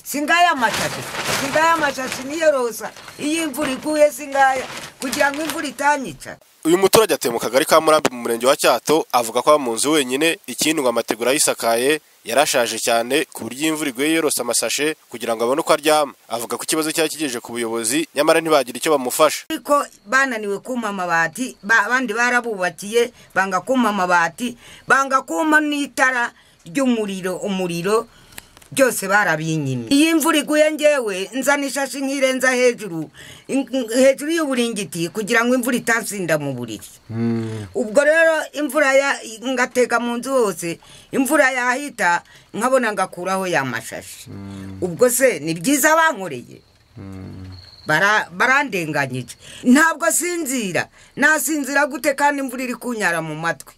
singaya amashashi singaya amashashi niyo rosa iyo imvura iguye singaya kugira ngo imvura itanyica uyu muturage atuye mu kagari ka murambi mu murenge wa cyato avuga ko aba mu nzu wenyine ikindi ngo amategura yisakaye yarashaje cyane ku buryo imvura iguye yorose amasashe kugira ngo abone uko aryama avuga ko ikibazo cyari kigejeje ku buyobozi nyamara ntibagira icyo bamufasha ariko bananiwe kuma amabati ba- abandi barabubakiye banga kuma amabati banga kuma n'itara ry'umuriro umuriro byose barabinyimye iyi imvura iguye ngewe nzana ishashi nkirenza hejuru in- hejuru y'uburingiti kugira ngo imvura itansinda mu buriri ubwo rero imvura ya ngatega mu nzu hose imvura yahita nkabona ngakuraho ya mashashi ubwo se ni byiza bankoreye bara barandenganyije ntabwo sinzira nasinzira gute kandi imvura iri kunyara mu matwi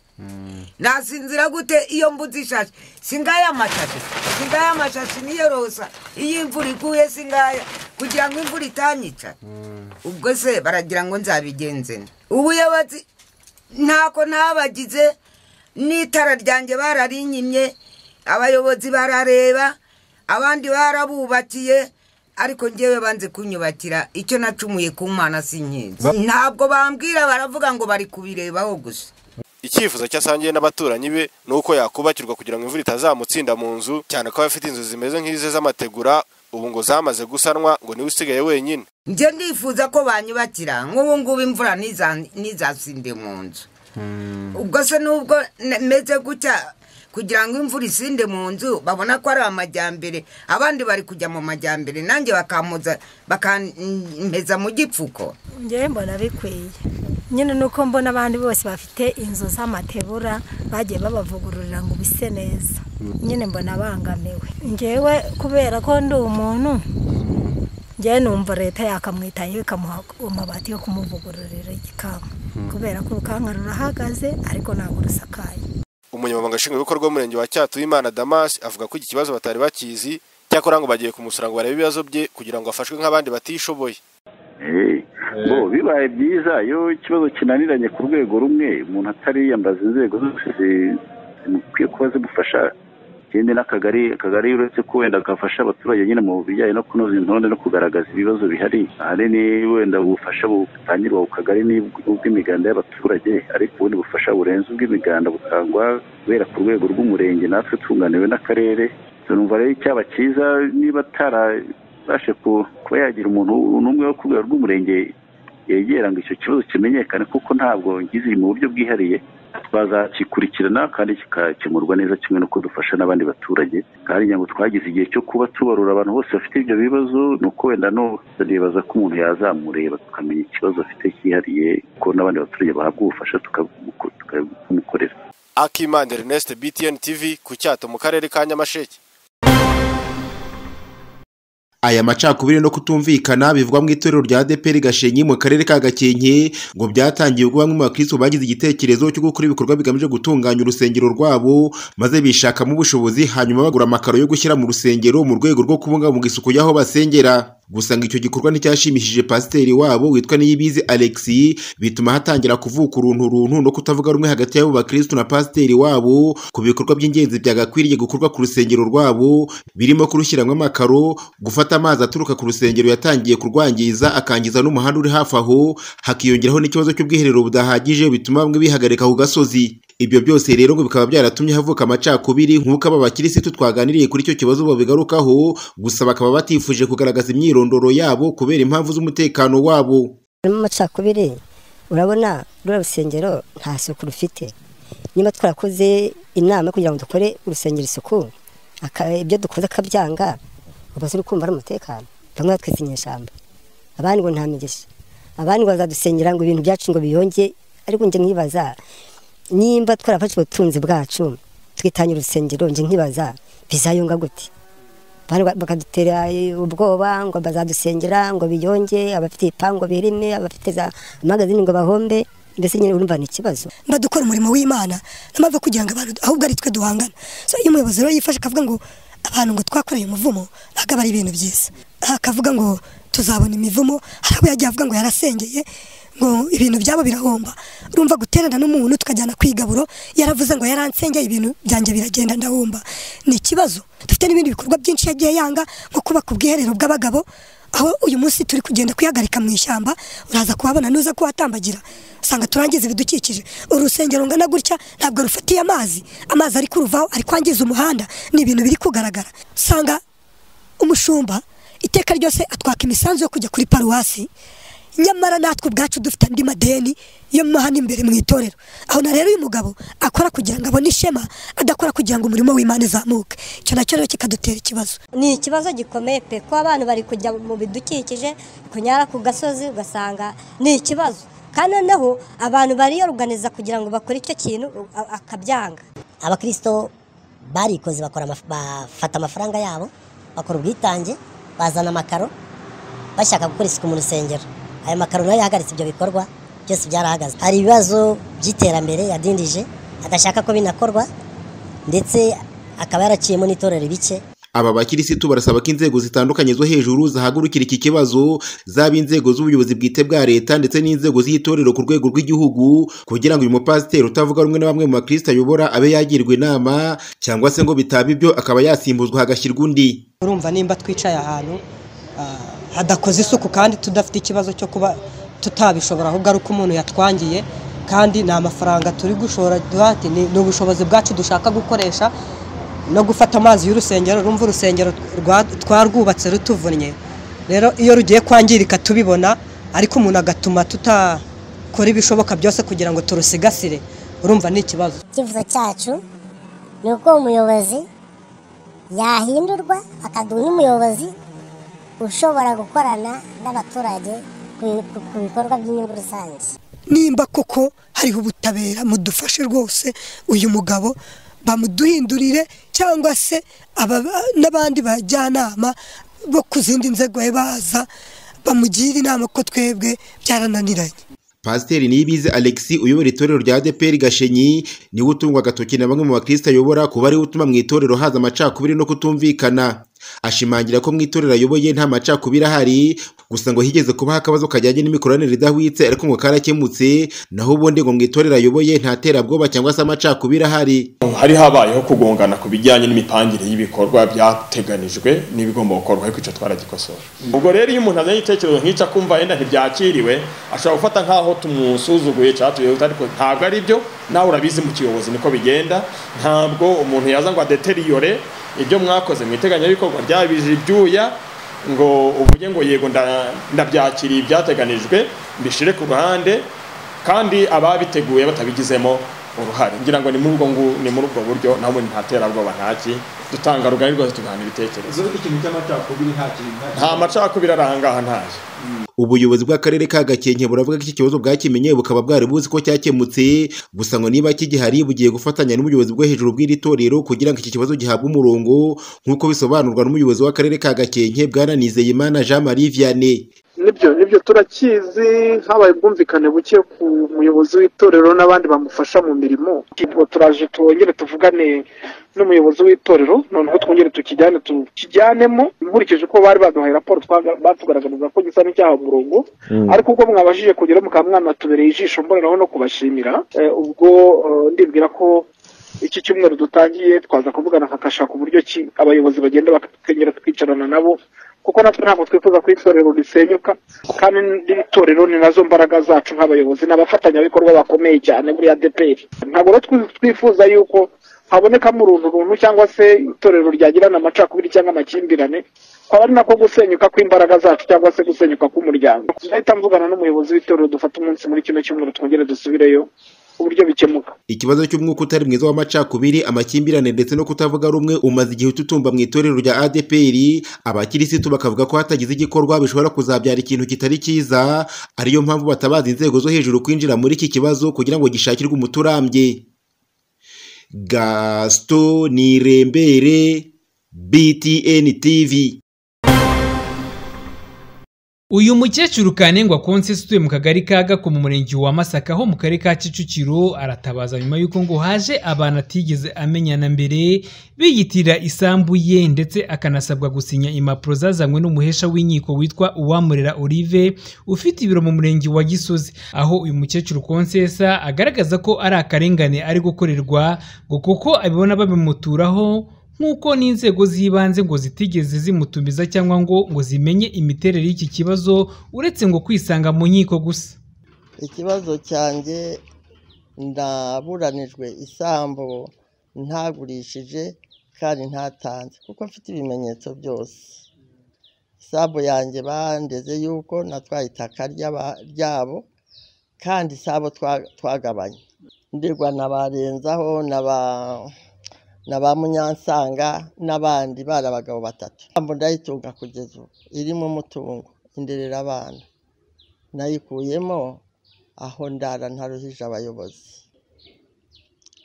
nasinzira gute iyo mbuze ishashi singaya amashashi singaya amashashi niyo rosa iyo imvura iguye singaya kugira ngo imvura itanyica ubwo se baragira ngo nzabigenze nte? ubuyobozi ntako ntabagize n'itara ryanjye bararinyimye abayobozi barareba abandi barabubakiye ariko ngewe banze kunyubakira icyo nacumuye ku mana sinkizi Ba- ntabwo bambwira baravuga ngo bari kubirebaho gusa icyifuzo cyo asangiye n'abaturanyi be ni uko yakubakirwa kugira ngo imvura itazamutsinda mu nzu cyane ko aba afite inzu zimeze nk'ize z'amategura ubu ngo zamaze gusanwa ngo niwe usigaye wenyine njye ndifuza ko banyubakira nk'ubu ngubu imvura ntiza- ntizasinde mu nzu ubwo se n'ubwo n- meze gutya kugira ngo imvura isinde mu nzu babona ko ari amajyambere abandi bari kujya mu majyambere nanjye bakampoza bakampeza mu gipfuko njyewe mbona bikwiye nyine ni uko mbona abandi bose bafite inzu z'amatebura bagiye babavugururira ngo bise neza nyine mbona abangamiwe njyewe kubera ko ndi umuntu njyewe numva leta yakamwitayeho ikamuha amabati yo kumuvugururira igikanka kubera ko urukanka rurahagaze ariko ntabwo rusakaye umunyamabanga nshingwabikorwa w'umurenge wa cyato w'imana damas avuga ko iki kibazo batari bakizi cyakora ngo bagiye kumusura ngo barebe ibibazo bye kugira ngo afashwe nk'abandi batishoboye Eh, bo bibaye byiza iyo ikibazo kinaniranye ku rwego rumwe umuntu atariyambaza inzego zose zi- zimukwiye kuba zimufasha ikindi n'akagari akagari uretse ko wenda gafasha abaturage nyine mu bijyanye no kunoza intonde no kugaragaza ibibazo bihari ahanini wenda ubufasha butangirwa ku kagari ni ubw'imiganda y'abaturage ariko ubundi bufasha burenze ubw'imiganda butangwa guhera ku rwego rw'umurenge natwe tunganiwe n'akarere tunumva rero icyaba cyiza niba atara bashe ku- kuba yagira umuntu n'umwe wo ku rwego rw'umurenge yegera ngo icyo kibazo kimenyekane kuko ntabwo ngize mu buryo bwihariye bazakikurikirana kandi kigakemurwa neza kimwe n'uko dufasha n'abandi baturage kandi ngira ngo twagize igihe cyo kuba tubarura abantu bose bafite ibyo bibazo ni uko wenda no turibaza ko umuntu yazamureba tukamenya ikibazo afite cyihariye ko n'abandi baturage bahabwa ubufasha tukabuko- tukabukorera akimana ernest btn tv ku cyato mu karere ka nyamasheke aya macakubiri no kutumvikana bivugwa mu itorero rya ADEPR Gashenyi mu karere ka Gakenke ngo byatangiye ubwo bamwe mu bakristo bagize igitekerezo cyo gukora ibikorwa bigamije gutunganya urusengero rwabo maze bishakamo ubushobozi hanyuma bagura amakaro yo gushyira mu rusengero mu rwego rwo kubungabunga isuku y'aho basengera gusa ngo icyo gikorwa nticyashimishije pasiteri wabo witwa Niyibizi Alexis bituma hatangira kuvuka uruntu runtu no kutavuga rumwe hagati y'abo bakristo na pasiteri wabo ku bikorwa by'ingenzi byagakwiriye gukorwa ku rusengero rwabo birimo kurushyiramo amakaro gufata amazi aturuka ku rusengero yatangiye kurwangiza akangiza n'umuhanda uri hafi aho hakiyongeraho n'ikibazo cy'ubwiherero budahagije bituma bamwe bihagarika ku gasozi ibyo byose rero ngo bikaba byaratumye havuka amacakubiri nk'uko aba bakirisitu twaganiriye kuri icyo kibazo babigarukaho gusa bakaba batifuje kugaragaza imyirondoro yabo kubera impamvu z'umutekano wabo harimo amacakubiri urabona ruriya rusengero nta suku rufite niba twarakoze inama kugira ngo dukore urusengero isuku aka- ibyo dukoze akabyanga ubaze uri kumva ari umutekano bamwe batwese inyeshyamba abandi ngo nta migisha abandi ngo bazadusengera ngo ibintu byacu ngo biyonge ariko njye nkibaza nimba twarafashe ubutunzi bwacu twitanye urusengero njye nkibaza bizayunga gute Bari ba- bakadutera eh, ubwoba ngo bazadusengera ngo biyonge abafite ibipangu birime abafite za magazine ngo bahombe mbese nyine urumva ni ikibazo badukora umurimo w'imana mpamvu kugira ngo abantu ahubwo ari twe duhangana so iyo umuyobozi rero yifashe akavuga ngo abantu ngo twakoreye umuvumo ntabwo aba ari ibintu byiza akavuga ngo tuzabona imivumo hari abo yagiye avuga ngo yarasengeye ngo ibintu byabo birahomba urumva guterana n'umuntu tukajyana ku igaburo yaravuze ngo yaransengeye ibintu byanjye biragenda ndahomba ni ikibazo dufite n'ibindi bikorwa byinshi yagiye yanga nko kubaka ubwiherero bw'abagabo aho uyu munsi turi kugenda kuyagarika mu ishyamba uraza kuhabona nuza kuhatambagira usanga turangiza ibidukikije urusengero rungana gutya ntabwo rufatiye amazi amazi ari kuruvaho ari kwangiza umuhanda ni ibintu biri kugaragara usanga umushumba iteka ryose atwaka imisanzu yo kujya kuri paruwasi nyamara natwe ubwacu dufite andi madeni yo mo hano imbere mu itorero aho na rero uyu mugabo akora kugira ngo abone ishema adakora kugira ngo umurimo w'imana izamuke icyo nacyo rero kikadutera ikibazo ni ikibazo gikomeye pe kuba abantu bari kujya mu bidukikije kunyara ku gasozi ugasanga ni ikibazo kandi noneho abantu bariyoruganiza kugira ngo bakore icyo kintu a- akabyanga abakristo barikoze bakora amaf- bafata amafaranga yabo bakora ubwitange bazana amakaro bashaka gukora isuku mu rusengero ayo makaro nayo yahagaritse ibyo bikorwa byose byarahagaze hari ibibazo by'iterambere yadindije adashaka ko binakorwa ndetse akaba yaraciyemo n'itorero ibice aba bakirisitu barasaba ko inzego zitandukanye zo hejuru zahagurukira iki kibazo zaba inzego z'ubuyobozi bwite bwa leta ndetse n'inzego z'itorero ku rwego rw'igihugu kugira ngo uyu mupasiteri utavuga rumwe na bamwe mu bakirisitu ayobora abe yagirwa inama cyangwa se ngo bitaba ibyo akaba yasimbuzwa hagashyirwa undi urumva nimba twicaye ahantu ah, hadakoze isuku kandi tudafite ikibazo cyo kuba tutabishobora ahubwo ari uko umuntu yatwangiye kandi ni amafaranga turi gushora duhati ni ni ubushobozi bwacu dushaka gukoresha no gufata amazi y'urusengero urumva urusengero rwa- twarwubatse rutuvunnye rero iyo rugiye kwangirika tubibona ariko umuntu agatuma tutakora ibishoboka byose kugira ngo turusigasire urumva ni ikibazo icyifuzo cyacu ni uko umuyobozi yahindurwa akaduha n'umuyobozi ushobora gukorana n'abaturage ku- ku- ku bikorwa by'inyungu rusange nimba koko hariho ubutabera mudufashe rwose uyu mugabo bamuduhindurire cyangwa se aba- n'abandi bajyanama bo ku zindi nzego baza bamugira inama ko twebwe byarananiranye pasiteri niyibizi alexi uyobora itorero rya adeperi gashenyi niwe utungwa agatoki na bamwe mu bakristo ayobora kuba ariwe utuma mu itorero haza amacakubiri no kutumvikana ashimangira ko mu itorero ayoboye nta macakubiri ahari gusa ngo higeze kubaho akabazo kajyanye n'imikoranire idahwitse ariko ngo karakemutse naho ubundi ngo mu itorero ayoboye nta terabwoba cyangwa se amacakubiri ahari hari habayeho kugongana ku bijyanye n'imipangire y'ibikorwa byateganijwe n'ibigomba gukorwa ariko icyo twaragikosora ubwo rero iyo umuntu azanye igitekerezo nk'icyo akumva yenda ntibyakiriwe ashobora gufata nk'aho tumusuzuguye cyangwa tuyoza ariko ntabwo ari byo nawe urabizi mu kiyobozi niko bigenda ntabwo umuntu yaza ngo adeteriyore ibyo mwakoze mu iteganyabikorwa ryabije ibyuya ngo uvuge ngo yego nda- ndabyakiriye ibyateganijwe mbishyire ku ruhande kandi ababiteguye batabigizemo uruhare ngira ngo ni muri ubwo ngu- ni muri ubwo buryo nabo nta terabwoba ntaki dutanga rugari rwose tugahana ibitekerezo nta macakubiri ari ahangaha ntayo ubuyobozi bw'akarere ka gakenke buravuga ko iki kibazo bwakimenye bukaba bwari buzi ko cyakemutse gusa ngo niba kigihari bugiye gufatanya n'ubuyobozi bwo hejuru bw'iri torero kugira ngo iki kibazo gihabwe umurongo nk'uko bisobanurwa n'umuyobozi w'akarere ka gakenke bwana nizeyimana jean marie vianney nibyo nibyo turakizi habaye ubwumvikane buke ku muyobozi w'itorero n'abandi bamufasha mu mirimo Ubwo turaje twongere tuvugane n'umuyobozi w'itorero noneho twongere tukijyane tukijyanemo nkurikije uko bari baduhaye raporo twaga- batugaragariza ko gisa n'icyaha umurongo ariko ubwo mwabashije kugeraho mukaba mwanatubereye ijisho mboneraho no kubashimira eh, ubwo eh, ndibwira ko iki cyumweru dutangiye twaza kuvugana kakashaka uburyo ki abayobozi bagenda bakongera tukicarana nabo kuko natwe ntabwo twifuza ko itorero risenyuka kandi n'itorero ni nazo mbaraga zacu nk'abayobozi ni abafatanyabikorwa bakomeye cyane muri adeperi ntabwo rero twi- twifuza yuko habonekamo uruntu runtu cyangwa se itorero ryagirana amacakubiri cyangwa amakimbirane kwaba ari nako gusenyuka kw'imbaraga zacu cyangwa se gusenyuka k'umuryango ndahita mvugana n'umuyobozi w'itorero dufate umunsi muri kino cyumweru twongere dusubireyo uburyo bikemuka ikibazo cy'umwuka utari mwiza w'amacakubiri amakimbirane ndetse no kutavuga rumwe umaze igihe ututumba mu itorero rya adpr abakirisitu bakavuga ko hatagize igikorwa bishobora kuzabyara ikintu kitari cyiza ariyo mpamvu batabaza inzego zo hejuru kwinjira muri iki kibazo kugira ngo gishakirwe umuti urambye gasito nirembere btn tv uyu mukecuru kanengwa konse utuye mu kagari ka gakoma umurenge wa masaka ho mu karere ka kicukiro aratabaza nyuma y'uko ngo haje abantu atigeze amenyana mbere biyitirira isambu ye ndetse akanasabwa gusinya impapuro zazanywe n'umuhesha w'inkiko witwa uwamurera olive ufite ibiro mu murenge wa gisozi aho uyu mukecuru konsesa agaragaza ko ari akarengane ari gukorerwa ngo kuko abibona babimuturaho nk'uko n'inzego z'ibanze ngo zitigeze zimutumiza cyangwa ngo ngo zimenye imiterere y'iki kibazo uretse ngo kwisanga mu nkiko gusa ikibazo cyanjye ndaburanijwe isambu ntagurishije kandi ntatanze kuko mfite ibimenyetso byose isambu yanjye bandeze yuko natwaye itaka ryabo kandi isambu twagabanye ndirwa na barenzaho na ba na ba munyansanga n'abandi bari abagabo batatu ndayitunga kugeza ubu irimo umutungo inderera abana nayikuyemo aho ndara ntaruhije abayobozi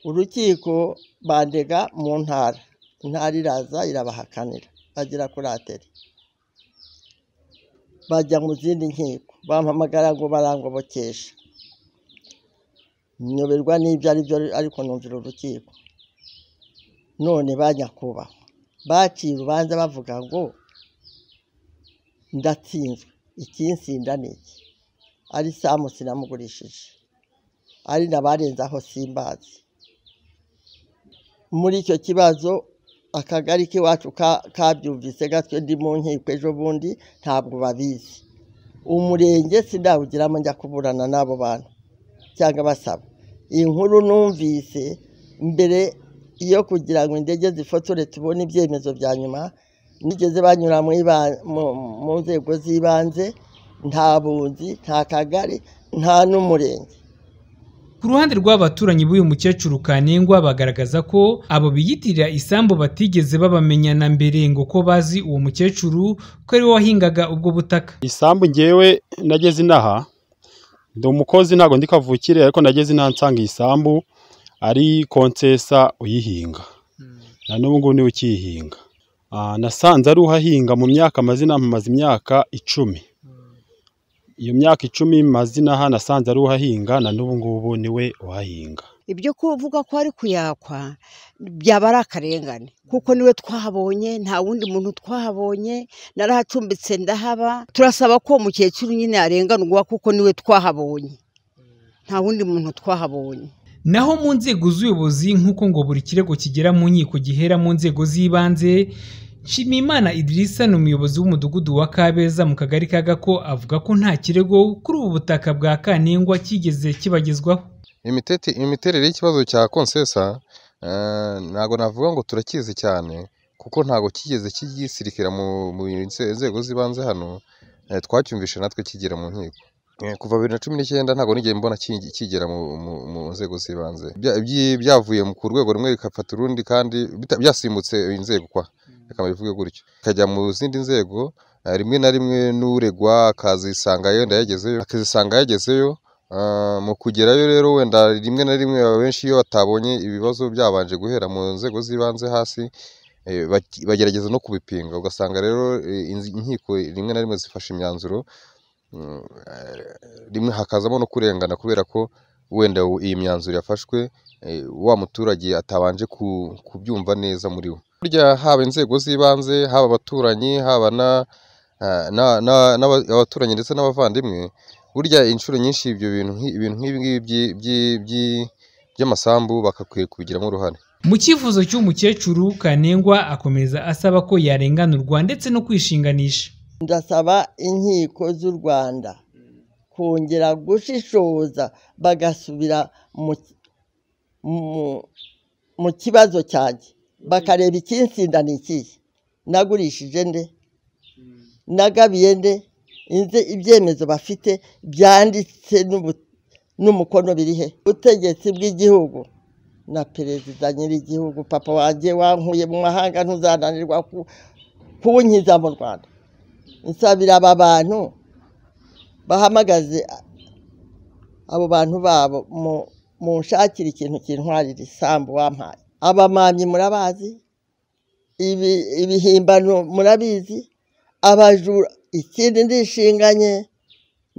urukiko bandega mu ntara intara iraza irabahakanira bagera kuri ateri bajya mu zindi nkiko bampamagara ngo barangobokesha nyoberwa n'ibyo ari byo ariko numvira urukiko none ba nyakubahwa baciye urubanza bavuga ngo ndatsinzwe ikinsinda ni iki ari samu sinamugurishije ari nabarenzaho simbazi muri icyo kibazo akagari k'iwacu kabyumvise gatwe ndi mu nkiko ejo bundi ntabwo babizi umurenge sinawugiramo njya kuburana n'abo bantu cyangwa basaba inkuru numvise mbere iyo kugira ngo indege zifotore tubone ibyemezo bya nyuma nigeze banyura mu nzego z'ibanze nta bunzi nta kagari nta n'umurenge ku ruhande rw'abaturanyi b'uyu mukecuru kanengwa bagaragaza ko abo biyitirira isambu batigeze babamenyana mbere ngo ko bazi uwo mukecuru ko ari we wahingaga ubwo butaka isambu ngewe nageze inaha ndi umukozi ntabwo ndi kavukire ariko nageze inaha nsanga iyi sambu ari konsesa uyihinga na n'ubu ngubu niwe ukiyihinga nasanze ari uhahinga mu myaka amazina mpamaze imyaka icumi iyo myaka icumi mazina aha nasanze ari uhahinga na n'ubu ngubu niwe uhahinga ibyo kuvuga ko ari kuyakwa byaba ari akarengane kuko niwe twahabonye nta wundi muntu twahabonye narahacumbitse ndahaba turasaba ko uwo mukecuru nyine yarenganurwa kuko niwe twahabonye nta wundi muntu twahabonye naho mu nzego z'ubuyobozi nk'uko ngo buri kirego kigera mu nkiko gihera mu nzego z'ibanze nshimiyimana idirisa ni umuyobozi w'umudugudu wa kabeza mu kagari ka gako avuga ko nta kirego kuri ubu butaka bwa kanengwa kigeze kibagezwaho imiterere y'ikibazo cya konsesa ntabwo navuga ngo turakizi cyane kuko ntabwo kigeze kigisirikira mu nzego z'ibanze hano twacyumvishe natwe kigera mu nkiko kuva bibiri na cumi n'icyenda ntabwo nigeye mbona kigera mu nzego z'ibanze byavuye ku rwego rumwe bikafata urundi kandi byasimbutse inzego kwa reka bivuge gutyo bikajya mu zindi nzego rimwe na rimwe n'uregwa akazisanga yenda yagezeyo akazisanga yagezeyo mu kugerayo rero wenda rimwe na rimwe abenshi iyo batabonye ibibazo byabanje guhera mu nzego z'ibanze hasi bagerageza no kubipinga ugasanga rero inkiko rimwe na rimwe zifashe imyanzuro rimwe hakazamo no kurengana kubera ko wenda iyi myanzuro yafashwe wa muturage atabanje kubyumva neza muri we burya haba inzego z'ibanze haba abaturanyi haba abaturanyi ndetse n'abavandimwe burya inshuro nyinshi ibyo bintu nk'ibi ngibi by'amasambu bagakwiye kubigiramo uruhare mu cyifuzo cy'umukecuru kanengwa akomeza asaba ko yarenganurwa ndetse no kwishinganisha ndasaba inkiko z'u rwanda kongera gushishoza bagasubira mu kibazo cyanjye bakareba ikinsinda ni ikihe nagurishije nde nagabiye nde ibyemezo bafite byanditse n'umukono birihe ubutegetsi bw'igihugu na perezida nyir'igihugu papa wanjye wankuye mu mahanga ntuzananirwa kuwunkiza mu rwanda nsabira aba bantu bahamagaze abo bantu babo mu nshakira ikintu kintwarira isambu wampaye abamamyi murabazi ibihimbano murabizi abajura ikindi ndishinganye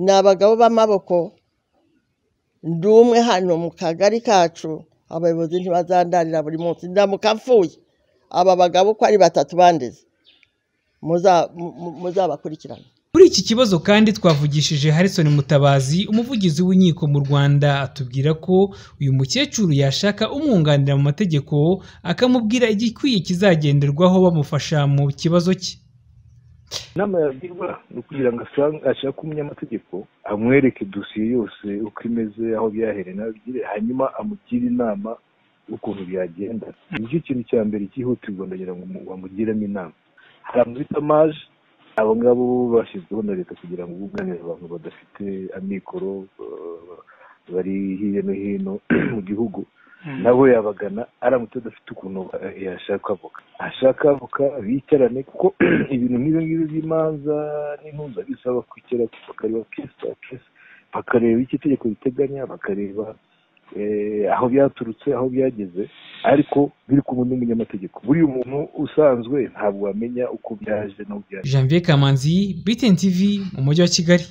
ni abagabo b'amaboko ndi umwe hano mu kagari kacu abayobozi ntibazandarira buri munsi ndamuka mfuye aba bagabo uko ari batatu bandeze muza- mu- mu- muzabakurikirane kuri iki kibazo kandi twavugishije Harrison Mutabazi umuvugizi w'inkiko mu Rwanda atubwira ko uyu mukecuru yashaka umwunganira mu mategeko akamubwira igikwiye kizagenderwaho bamufasha mu kibazo cye inama yagirwa ni ukugira ngo asange- ashake umunyamategeko amwereke dosiye yose uko imeze aho byahereye naho bigire hanyuma amugire inama ukuntu byagenda nicyo kintu cya mbere cyihutirwa ndagira ngo mu- bamugiremo inama hari amabitamaje abo ngabo bashyizweho na leta kugira ngo bunganire abantu badafite amikoro eh, bari hirya no hino mu gihugu nawe yabagana aramutse adafite ukuntu eh, yashaka avoka ashaka avoka bicarane kuko ibintu nk'ibi ngibi by'imanza n'intuza bisaba kwicara bakareba kesi bayi kesi bakareba icyo itegeko riteganya bakareba eh, aho byaturutse aho byageze ariko biri kumwe n'umunyamategeko buriya umuntu usanzwe ntabwo wamenya uko byaje n'uko byaje Janvier Kamanzi BTN TV mu mujyi wa Kigali